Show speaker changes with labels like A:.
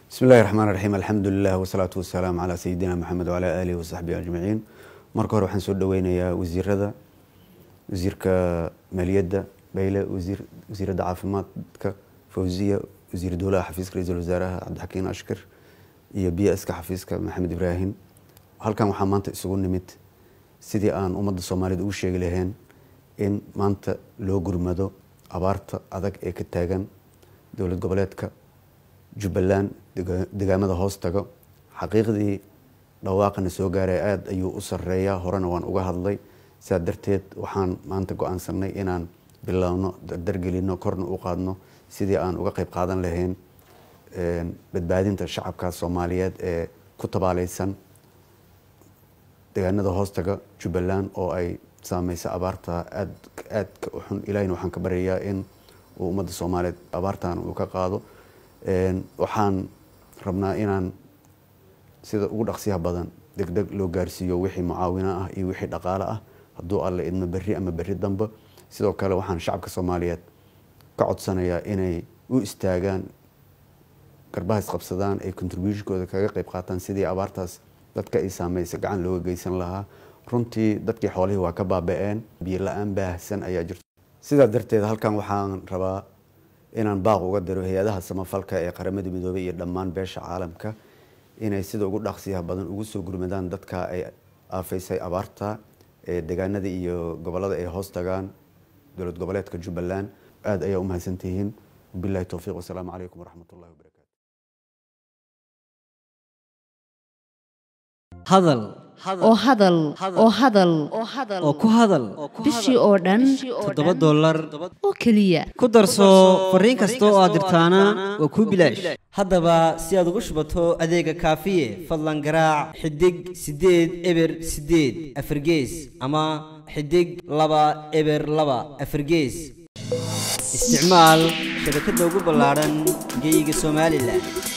A: bismi illahi raxmaan raxiim alxamdulilah wasalaatu wasalaamu calaa sayidina maxamed wacalaa aalihi wasaxbihi ajmaciin marka hore waxaan soo dhaweynayaa wasiirada wasiirka maaliyadda bayle wasiir wasiiradda caafimaadka fawziya wasiir dowlaha xafiiska ra-iisul wasaaraha cabdixakiin ashkir iyo b ska xafiiska maxamed ibraahim halkan waxaa maanta isugu nimid sidii aan ummadda soomaaliyed ugu sheegi lahayn in maanta loo gurmado abaarta adag ee ka taagan dowlad goboleedka jubbaland degaamada hoos tago xaqiiqdii dhawaaqana soo gaaray aada ayuu u sareeyaa horena waan uga hadlay sidaa darteed waxaan maanta go-aansanay inaan biloawno dardargelino korna u qaadno sidii aan uga qeyb qaadan lahayn badbaadinta shacabka soomaaliyeed ee ku tabaaleysan degaanada hoostaga jubbaland oo ay saameysa abaarta aad aadka u xun ilahina waxaan ka baryayaa in uu ummadda soomaaliyeed abaartan uu ka qaado waxaan rabnaa inaan sida ugu dhaqsiyaha badan deg deg loo gaarsiiyo wixii mucaawino ah iyo wixii dhaqaale ah hadduu alle idmo berri ama berri dambe sidoo kale waxaan shacabka soomaaliyeed ka codsanayaa inay u istaagaan garbaha isqabsadaan ay contributionkooda kaga qeyb qaataan sidii abaartaas dadka ay saameysa gacan looga geysan lahaa runtii dadkii xoolihii waa ka baaba-een biyo la-aan baahsan ayaa jirto sidaa darteed halkan waxaan rabaa inaan baaq uga diro hay-adaha samafalka ee qaramada midoobey iyo dhammaan beesha caalamka inay sida ugu dhaqsiyaha badan ugu soo gurmadaan dadka ay aafaysay abaarta ee degaanada iyo gobolada ay hoos tagaan dowlad goboleedka jubbaland aada ayaa u mahadsantihiin wabilahi towfiiq wasalaamu calaykum waraxmat ullahi wabarakatu
B: hadal
C: oo hadal oo hadal
B: oo ku hadal
C: bishii oo dhan
B: toddoba dollar
C: oo keliya
B: ku darso fariin kasta oo aad dirtaana waa kuu bilaash haddaba si aad ugu shubato adeega kaafiye fadlan garaac xidig siddeed eber siddeed afargees ama xidig laba eber laba afargees isticmaal shabakadda ugu ballaadhan geyga somalilan